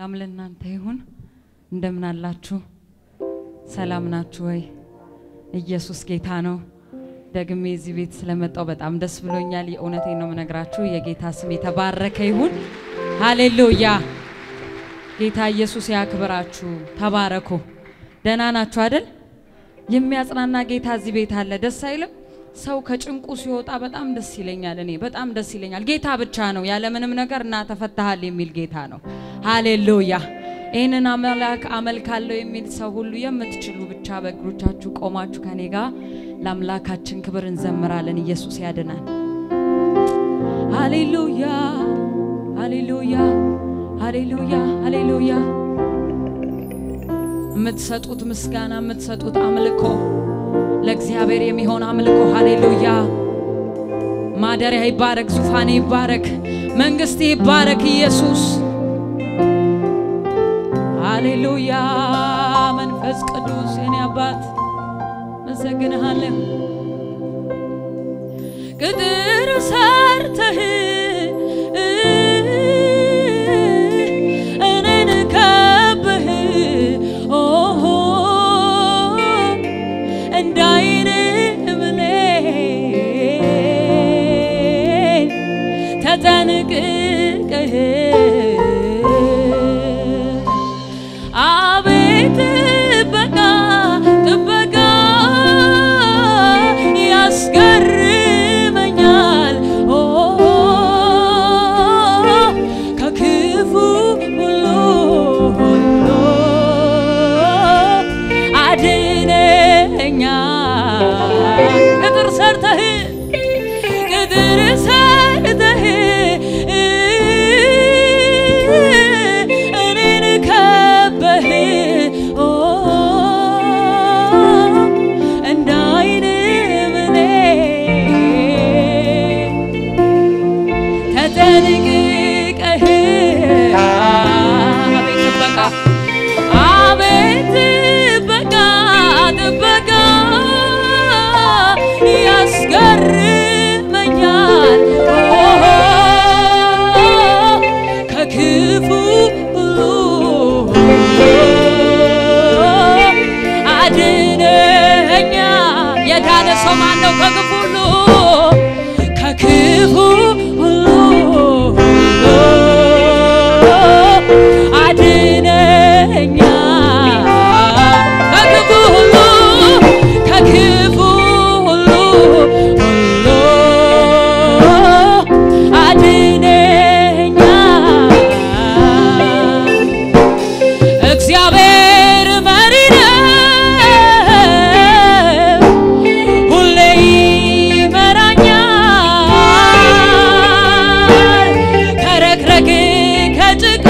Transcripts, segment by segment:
ሰላም ለእናንተ ይሁን። እንደምን አላችሁ? ሰላም ናችሁ ወይ? ኢየሱስ ጌታ ነው። ደግሜ እዚህ ቤት ስለመጣው በጣም ደስ ብሎኛል። የእውነቴን ነው የምነግራችሁ። የጌታ ስም የተባረከ ይሁን። ሃሌሉያ። ጌታ ኢየሱስ ያክብራችሁ። ተባረኩ። ደህና ናችሁ አይደል? የሚያጽናና ጌታ እዚህ ቤት አለ። ደስ አይልም? ሰው ከጭንቁ ሲወጣ በጣም ደስ ይለኛል። እኔ በጣም ደስ ይለኛል። ጌታ ብቻ ነው ያለምንም ነገር እና ተፈታሃል የሚል ጌታ ነው። ሃሌሉያ። ይህንን አምላክ አመልካለሁ የሚል ሰው ሁሉ የምትችሉ ብቻ በእግሮቻችሁ ቆማችሁ ከኔ ጋር ለአምላካችን ክብር እንዘምራለን። ኢየሱስ ያድናል። ሃሌሉያ፣ ሃሌሉያ፣ ሃሌሉያ፣ ሃሌሉያ። የምትሰጡት ምስጋና የምትሰጡት አምልኮ ለእግዚአብሔር የሚሆን አምልኮ ሃሌሉያ። ማደሪያ ይባረክ፣ ዙፋኔ ይባረክ፣ መንግስት ይባረክ። ኢየሱስ ሃሌሉያ። መንፈስ ቅዱስ የኔ አባት መሰግንሃለን። ቅጥር ሰርተህ እኔን ከበህ ኦሆ እንዳይን ብሌን ተጠንቅቀህ አቤት ጥበቃ ጥበቃ ያስገርመኛል ኦ ከክፉ ሁሉ ሁሉ አድነኛል። ቅጥር ሰርተህ ቅጥር ሰርተህ እኔን ከበህ ኦ እንደ ዓይን ብሌን ተጠንቅቀህ አቤት ጥበቃ አቤት ጥበቃ ጥበቃ ያስገርመኛል ከክፉ ሁሉ አድነኛ የዳነ ሰው ማን ነው? ከክፉ ሁሉ ከክፉ ሁሉ አድነኛ ከክፉ ሁሉ ከክፉ ሁሉ ሁሉ አድነኛ እግዚአብሔር መሪ ነው፣ ሁሌ ይመራኛል ከረግረግ ከጭቃ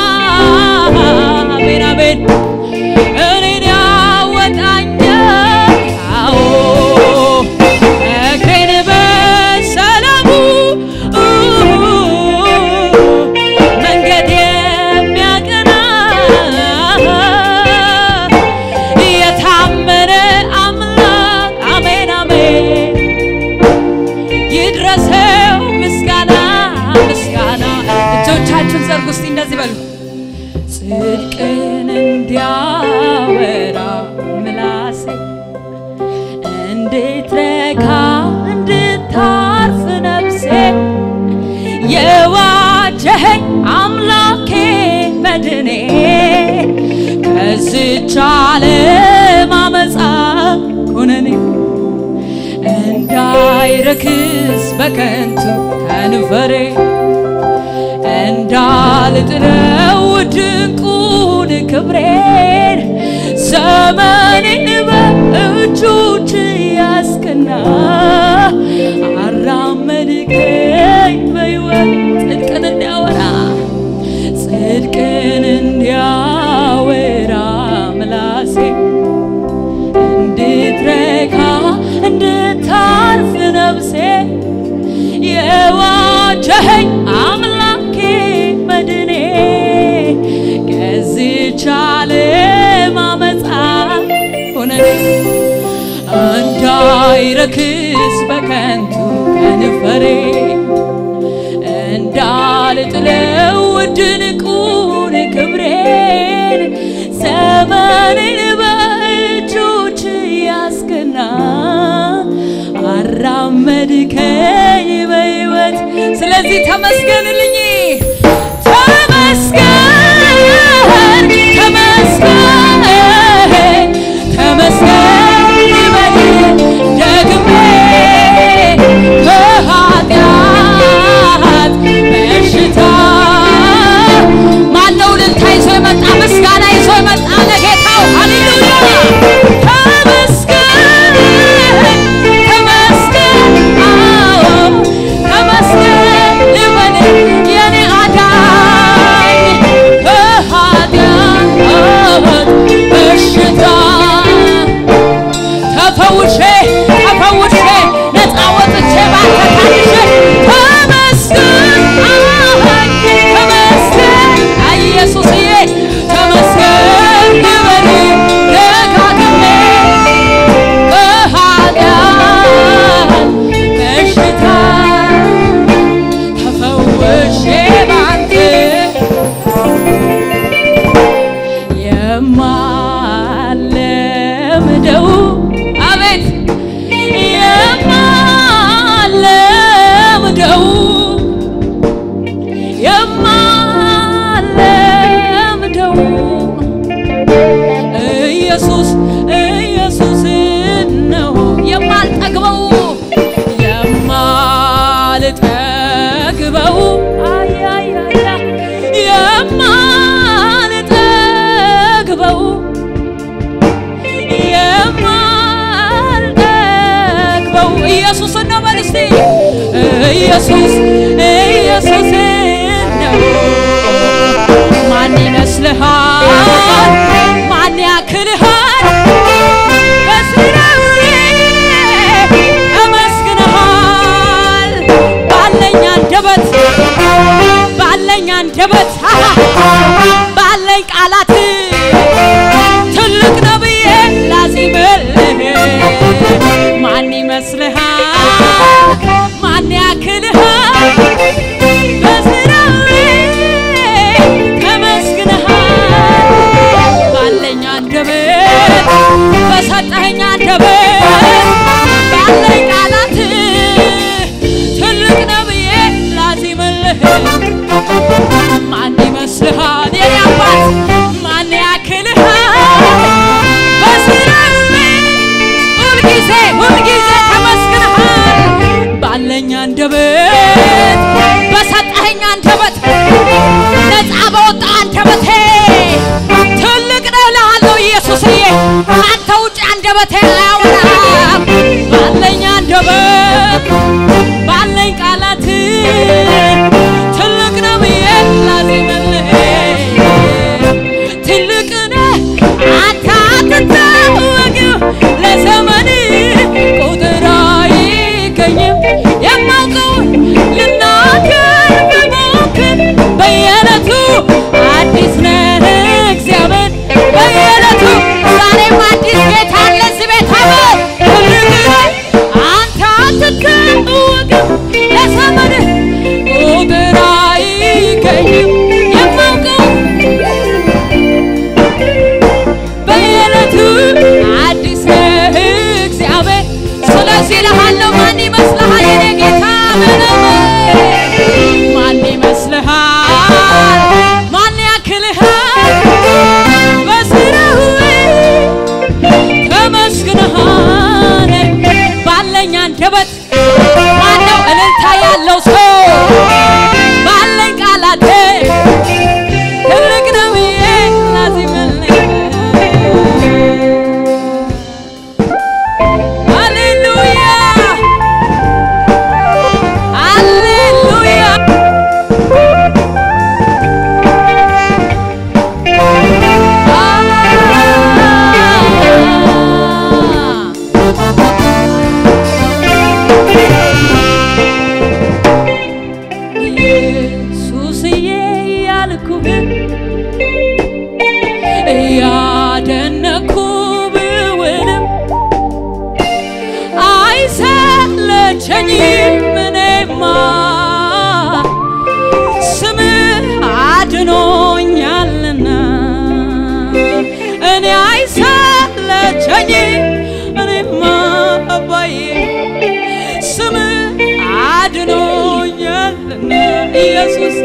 አሜን አሜን እኔን ያወጣኛል አዎ እግሬን በሰላሙ መንገድ የሚያቀና የታመነ አምላክ አሜን አሜን ይድረሰው ምስጋና ምስጋና። እጆቻችሁን ዘርጉ እስቲ እንደዚህ በሉ። ጽድቅን እንዲያወራ ምላሴ እንድትረካ እንድታርፍ ነፍሴ የዋጀኸኝ አምላኬ መድኔ ከዝች ዓለም አመፃ ኩነኔ እንዳይረክስ በከንቱ ከንፈሬ እንዳልጥለው ድንቁን ክብሬን ዘመኔን በእጆች ያስክና አራመድከኝ በሕይወት ጽድቅን እንዲያወራ ጽድቅን እንዲያወራ ምላሴ እንድትረካ እንድታርፍ ነፍሴ የዋጀኸኝ አምላኬ መድኔ ከዚህች ዓለም አመፃ ሆነኔ እንዳይረክስ በከንቱ ከንፈሬ እንዳልጥለው ድንቁን ክብሬ ዘመኔን በእጆች ያስገና አራመድከኝ በሕይወት ስለዚህ ተመስገንልኝ ተመስገን ተመስገን ተመስገን ይበል ደግሜ ከኃጢአት በሽታ ማነው እልልታ ይዞ የመጣ ምስጋና ይዞ የመጣ ለጌታው ሃሌሉያ ተመስገን ተመስገን አዎ ተመስገን ይበል የኔ አዳኝ ከኃጢአት በሽታ ተፈውሼ ተፈውሼ ነፃ ወጥቼ ባንተ ታድሼ ተመስገን አይ ተመስገን አይ ኢየሱስዬ ተመስገን ይበል ደጋግሜ ከኃጢአት በሽታ ተፈውሼ ባንተ የማለምደው አቤት የማለምደው የማለምደው ኢየሱስ ኢየሱስ ነው የማልጠግበው የማልጠግበው አያያያ የማልጠግበው የማልጠግበው ኢየሱስን ነው በል እስቲ ኢየሱስ ኢየሱስ ነው ማን ይመስልሃል ማን ያክልሃል በስራው ተመስግነሃል ባለኝ አንደበት ባለኝ አንደበት ባለኝ ቃላት ትልቅ ነው ብዬ ላዚምልህ ማን ይመስልሃል ማን ያክልሃል በስራው ተመስግነሃል ባለኝ አንደበት በሰጠኸኝ አንደበት ባለኝ ቃላት ትልቅ ነው ብዬ ላዚምልህ ማን ይመስልሃል የኔ አባት ማን ያክልሃል በስራው ሁልጊዜ ሁልጊዜ ተመስግነሃል ባለኝ አንደበት በሰጠኸኝ አንደበት ነፃ በወጣ አንደበቴ ትልቅ ነው እልሃለሁ ኢየሱስዬ ከአንተ ውጭ አንደበቴ አያወራም ባለኝ አንደበት ባለኝ ቃላት ትልቅ ነው ብዬ ላዜምልህ ትልቅ ነህ አንተ አትታወቅም ለዘመን ቁጥር አይገኝም የማውቀውን ልናገር ብሞክር በየዕለቱ አዲስ ነህ እግዚአብሔር በየዕለቱ ዛሬም አዲስ ጌታ አለ እዚህ ቤት አበር ትልቅ ነህ አንተ አትታወቅም ለዘመንህ ቁጥር አይገኝም የማውቀው በየዕለቱ አዲስ ነህ እግዚአብሔር። ስለዚህ እልሃለሁ ማን ይመስልሃል የኔ ጌታ ምንም ማን ይመስልሃል ማን ያክልሃል በስራህ ተመስግነሃል ባለኝ አንደበት ማነው እልልታ ያለው ሰው ባለኝ ቃላት ትልቅ ነው ብዬ ላዚምልህ ሃሌሉያ ሃሌሉያ ኢየሱስዬ ያልኩህ እያደነኩ ብውልም አይሰለቸኝም እኔማ ስምህ አድኖኛልና ኢየሱስ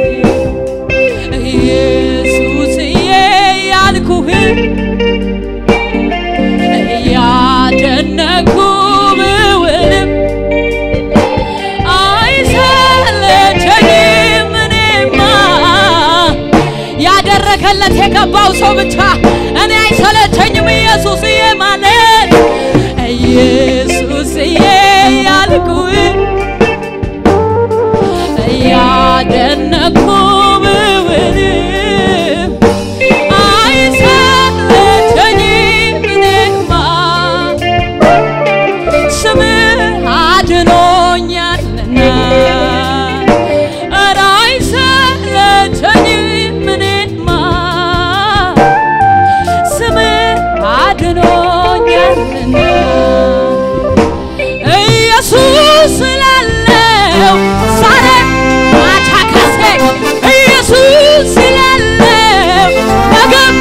ኢየሱስዬ ያልኩህ እያደነኩ ብውልም አይሰለቸኝም እኔማ ያደረገለት የገባው ሰው ብቻ እኔ አይሰለቸኝም ኢየሱስዬ ማለት ኢየሱስዬ ያልኩህ እያደነኩ ብውልም አይሰለቸኝም እኔማ ስምህ አድኖኛልና ኧረ አይሰለቸኝም እኔማ ስምህ አድኖኛልና ኢየሱስ ስላለው ዛሬ ማቻካሴ ኢየሱስ ስላለው ነገም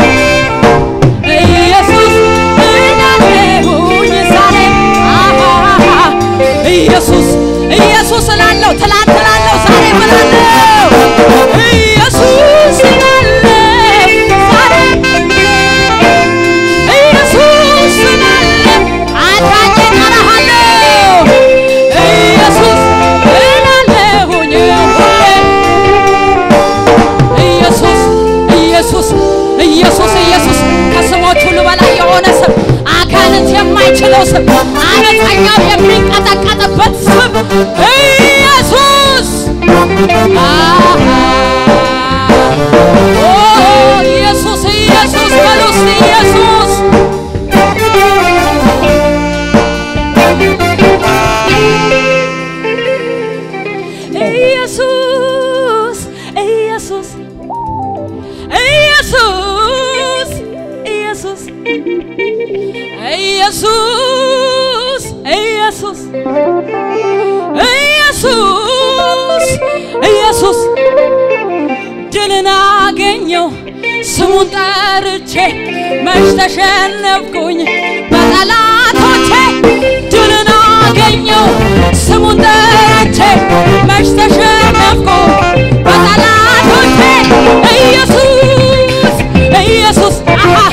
ኢየሱስ እላለሁኝ ዛሬ አሃ ኢየሱስ ኢየሱስ እላለሁ ትላንት እላለሁ ዛሬ እላለሁ ኢየሱስ እላለሁ ዛሬ ኢየሱስ እላለሁ አዳኜን እጠራሃለሁ ኢየሱስ እላለሁኝ ሁሌ ኢየሱስ ኢየሱስ ኢየሱስ ኢየሱስ ከስሞች ሁሉ በላይ የሆነ ስም አጋንንት የማይችለው ስም አመፀኛው የሚንቀጠቀጥበት ስም ኢየሱስ አሃ ኦ ኢየሱስ ኢየሱስ በሉ እስቲ ኢየሱስ ኢየሱስ ኢየሱስ ኢየሱስ ኢየሱስ ኢየሱስ ኢየሱስ ኢየሱስ ኢየሱስ ድልን አገኘው ስሙን ጠርቼ መች ተሸነፍኩኝ በጠላቶቼ ድልን አገኘው ስሙን ጠርቼ መች ተሸነፍኩ በጠላቶቼ ኢየሱስ ኢየሱስ አሃሃ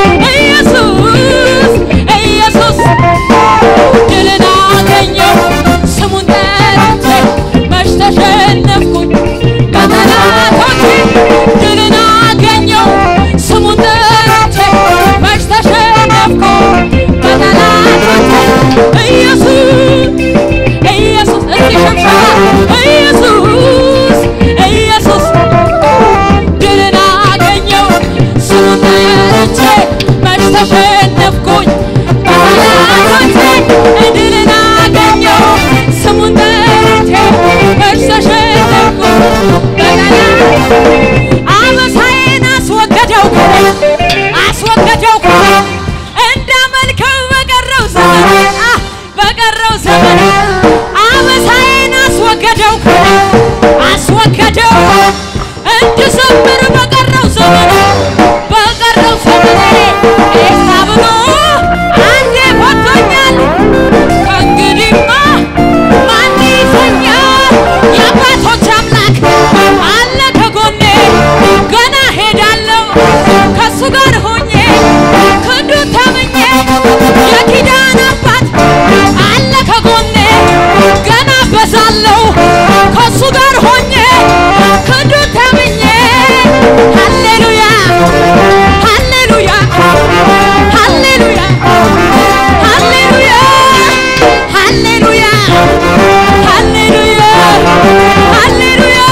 ኢየሱስ ኢየሱስ ድልን አገኘው ስሙን ጠርቼ መች ተሸነፍኩኝ በጠላቶቼ ድልን አገኘው ስሙን ጠርቼ መች ተሸነፍኩ በጠላቶቼ ኢየሱስ ኢየሱስ እስቲ ሸብሸባ ኢየሱስ ኢየሱስ ድልን አገኘው ስሙን ጠርቼ መች ተሸነፍኩኝ በጠላቶቼ ድልን አገኘው ስሙን ጠርቼ መች ተሸነፍኩኝ በጠላቶቼ አበሳዬን አስወገደው አስወገደው እንዳመልከው በቀረው ዘመን አ በቀረው ዘመን አበሳዬን አስወገደው አስወገደው እንድዘምር በቀረው ዘመን በቀረው ዘመን ኤፍታ ብሎ አንዴ ፈቶኛል ከእንግዲህማ ማን ይዘኛል የአባቶች አምላክ አለ ከጎኔ ገና ሄዳለሁ ከሱ ጋር ሆኜ ክንዱን ታምኜ የኪዳን አባት አለ ከጎኔ ገና በዛለሁ ከሱ ጋር ሆኜ ክንዱን ታምኜ ሃሌሉያ ሃሌሉያ ሃሌሉያ ሃሌሉያ ሃሌሉያ ሃሌሉያ ሃሌሉያ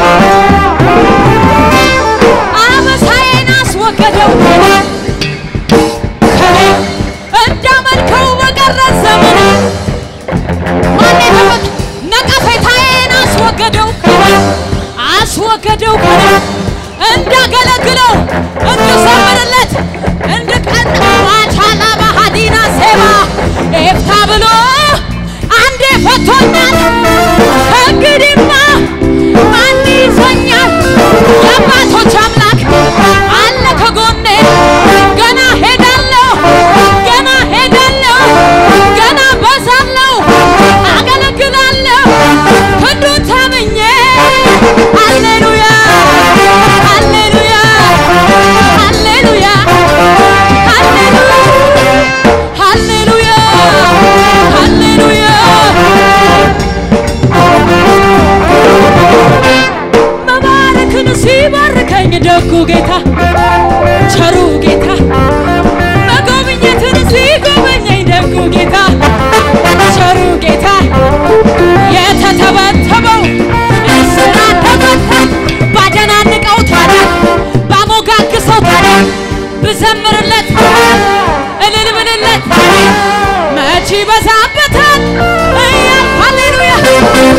አበሳዬን አስወገደው ከኔ እንዳመልከው በቀረ ዘመን ማን የተፈቅ ነቀፌታዬን አስወገደው ከኔ አስወገደው ከኔ እንዳገለግለው እንድዘምርለት እንድቀን ዋቻላ ባህዲና ሴባ ኤፍታ ብሎ አንዴ ፈቶኛል ከእንግዲህማ ማን ይዘኛል የአባቶች አምላክ አለ ከጎኔ ገና ሄዳለሁ ገና ሄዳለሁ ገና በዛለሁ አገለግላለሁ ክንዱን ታምኜ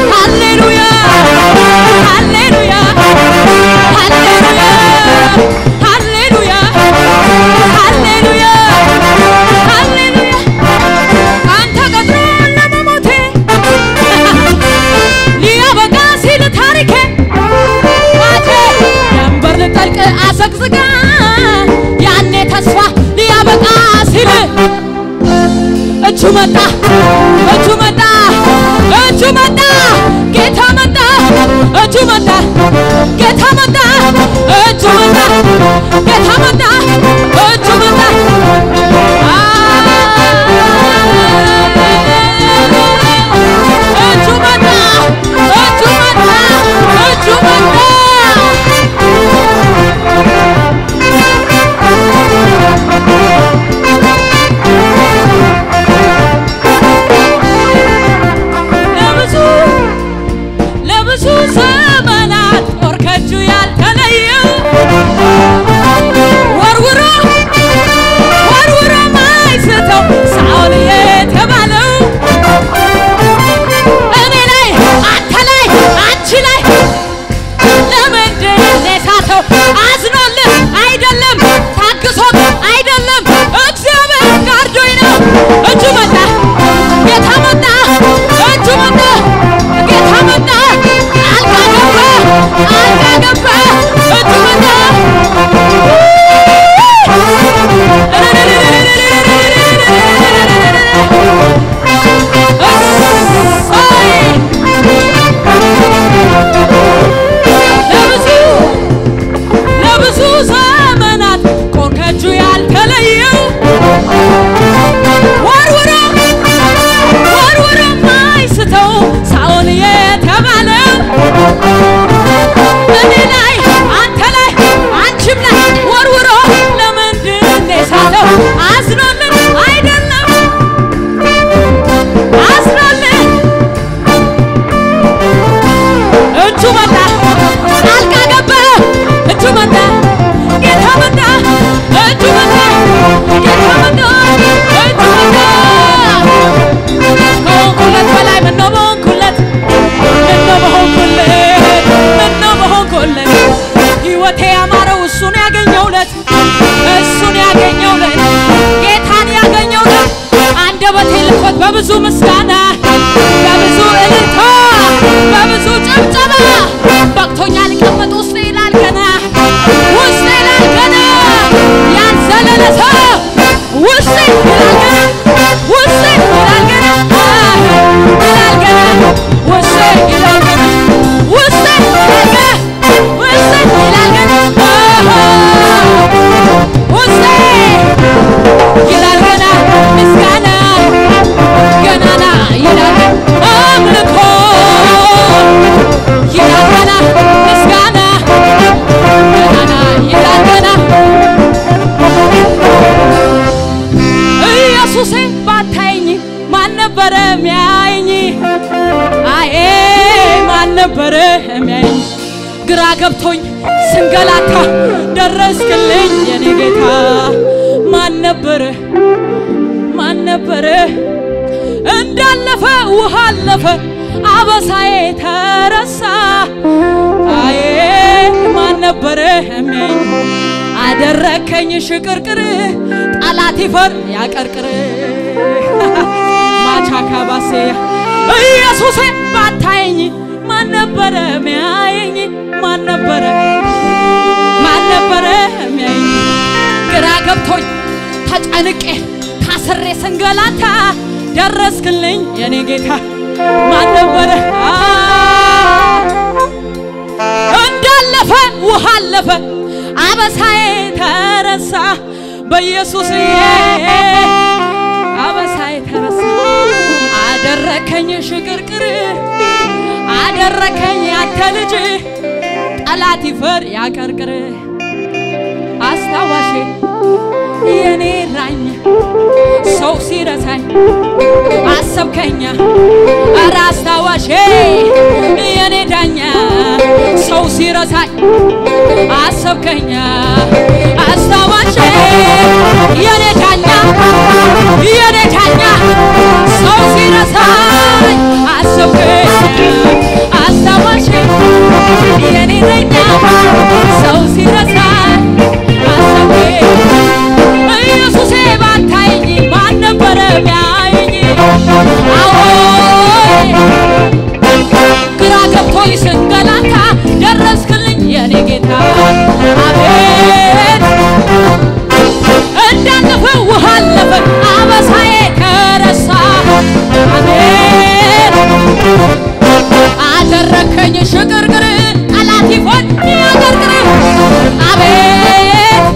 ሃሌሉያ ሃሌሉያ ሃሌሉያ ሃሌሉያ ሃሌሉያ ሃሌሉያ አንተ ቀጥሮ ለመሞቴ ሊያበቃ ሲል ታሪኬ ማቴ ደንበር ልጠልቅ አዘግዝጋ ያኔ ተስፋ ሊያበቃ ሲል እጁ መጣ እጁ መጣ እጁ መጣ ጌታ መጣ እጁ መጣ ጌታ መጣ እጁ መጣ ጌታ መጣ እጁ መጣ እጁ መጣ እጁ መጣ እጁ መጣ ለብዙ ለብዙ ዘመናት ጦር ከእጁ ያልተለየው ወርውሮ ወርውሮ ማይስተው ሳኦል የተባለው እኔ ላይ አንተ ላይ አንቺ ላይ ለምንድን ነው የሳተው? አዝኖልህ አይደለም፣ ታግሶት አይደለም፣ እግዚአብሔር ጋርዶኝ ነው። እጁ መጣ፣ ጌታ መጣ፣ እጁ መጣ፣ ጌታ መጣ፣ ጣልቃ ገባ፣ ጣልቃ ገባ፣ እጁ መጣ። እሰይ! ለብዙ ለብዙ ዘመናት ጦር ከእጁ ያልተለየው ወርውሮ ወርውሮ ማይስተው ሳኦል የተባለው እኔ ላይ አንተ ላይ አንቺም ላይ ወርውሮ ለምንድን ነው የሳተው? አዝኖልን አይደለም አዝኖልን እጁ መጣ ጣልቃ ገባ እጁ መጣ ጌታ መጣ እጁ መጣ ጌታ መጣ እጁ መጣ ከሆንኩለት በላይ ምነው በሆንኩለት ምነው በሆንኩለት ምነው በሆንኩለት ሕይወቴ ያማረው እሱን ያገኘውለት እሱን ያገኘውለት ጌታን ያገኘውለት አንደበቴ ልኮት በብዙ ምስጋና በብዙ እልልታ በብዙ ጭብጨባ በቅቶኛል ቀመጥ ውስጥ ይላል ገና ውስጥ ይላል ገና ያልዘለለ ሰው ውስጥ ይላል ገና ውስጥ ይላል ገና ይላል ገና ውስጥ ይላል ገና ውስጥ ይላል ገና ውስጥ ይላል ገና ውስጥ ይላል ገና ምስጋና ገናና ይላል አምልኮ ይላል ገና ምስጋና ገናና ይላል ገና ኢየሱሴ ባታይኝ ማን ነበረ ሚያይኝ? አዬ ማን ነበረ ሚያይኝ? ግራ ገብቶኝ ስንገላታ ደረስክልኝ የኔ ጌታ ማን ነበረ ማን ነበረ እንዳለፈ ውሃ አለፈ አበሳዬ ተረሳ አዬ ማን ነበረ የሚያኝ አደረከኝ ሽቅርቅር ጠላት ይፈር ያቀርቅር ማቻካ ባሴ ኢየሱሴ ባታየኝ ማን ነበረ ሚያየኝ ማን ነበረ ማን ነበረ ሚያየኝ ግራ ገብቶኝ ተጨንቄ ታስሬ ስንገላታ ደረስክልኝ የኔ ጌታ ማን ነበረ አ እንዳለፈ ውሃ አለፈ አበሳዬ ተረሳ በኢየሱስዬ አበሳዬ ተረሳ አደረከኝ ሽቅርቅር አደረከኝ ያንተ ልጅ ጠላት ይፈር ያቀርቅር አስታዋሼ የኔ ራኝ ሰው ሲረሳኝ አሰብከኛ ኧረ አስታዋሼ የኔ ዳኛ ሰው ሲረሳኝ አሰብከኛ አስታዋሼ የኔ ዳኛ የኔ ዳኛ ሰው ሲረሳኝ አሰብከኝ የኔ እረኛ ሰው ሲረሳ አሰብከኝ ኢየሱሴ ባታየኝ ማን ነበረ ቢያየኝ? አዎይ ግራ ገብቶኝ ስንገላታ ደረስክልኝ የኔ ጌታ አቤት እንዳለፈ ውሃ አለፈ አበሳዬ ተረሳ አቤት አደረከኝ ሽቅርቅር ጠላት ይፎን ያገርግር አቤት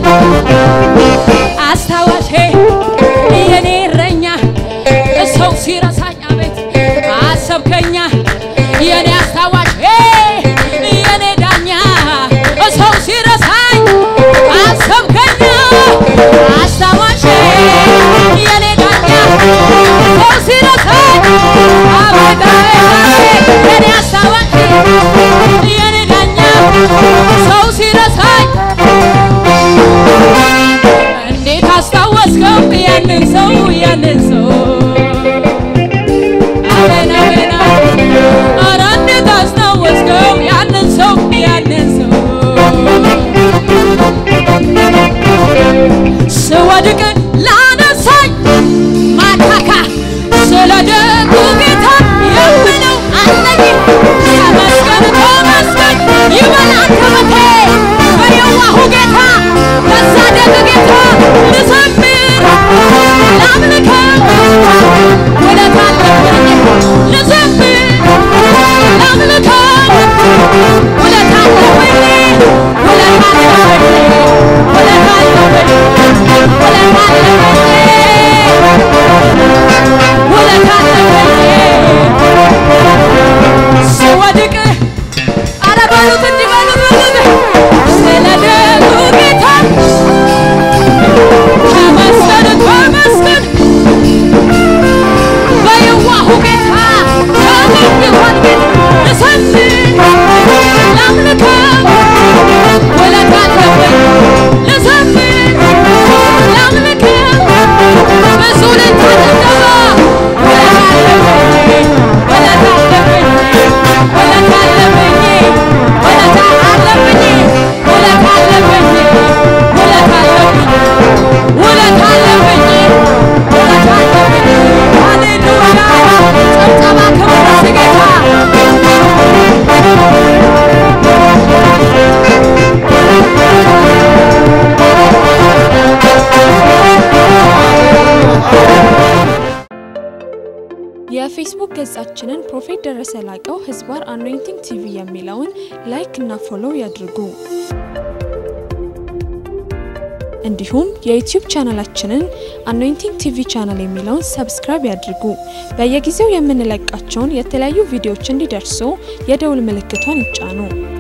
አስታዋሼ የኔ እረኛ ሰው ሲረሳኝ አቤት አሰብከኛ የኔ አስታዋሽ የኔ ዳኛ ሰው ሲረሳኝ አሰብከኛ አስታዋሽ የኔ ዳኛ ሰው ሲረሳኝ አቤት አቤት አቤት የኔ አስታዋሽ የኔ ዳኛ ሰው ሲረሳኝ እንዴት አስታወስከው ያንን ሰው ያንን ሰው አሜን አሜን አሜን። ኧረ እንዴት አስታወስከው ያንን ሰው ያንን ሰው ስወድቅ ላነሳኝ ማካካ ስለ ደጉ ጌታ የምለው አለኝ ተመስገን ተመስገን ይበል አንደበቴ በየዋሁ ጌታ በዛ ደግ ጌታ ልዘምር ላምልከው ውለታ አለብኝ ልዘምር ላምልከው ውለታ አለብኝ ውለታ አለብኝ ውለታ አለብኝ ውለታ አለብኝ ውለታ አለብኝ ስወድቅ ኧረ በሉት እንዲህ በሉት በሉት ስለ ደጉ ጌታ ተመስገን ተመስገን በየዋሁ ጌታ በሚሆን ቤት ልዘምር ላምልከው ውለታ አለብኝ ልዘምር ላምልከው ብዙ ልታደገባ ውለታ አለብኝ ውለታ አለብኝ ውለታ አለብኝ ውለታ አለብኝ ውለታ አለብኝ ውለታ አለብኝ ውለታ አለብኝ ውለታ አለብኝ ሃሌሉያ ጭብጨባ ክብር ለጌታ የፌስቡክ ገጻችንን ፕሮፌት ደረሰ ላቀው ህዝባር አኖይንቲንግ ቲቪ የሚለውን ላይክ እና ፎሎው ያድርጉ። እንዲሁም የዩቲዩብ ቻናላችንን አኖይንቲንግ ቲቪ ቻናል የሚለውን ሰብስክራይብ ያድርጉ። በየጊዜው የምንለቃቸውን የተለያዩ ቪዲዮዎች እንዲደርሱ የደውል ምልክቷን ይጫኑ።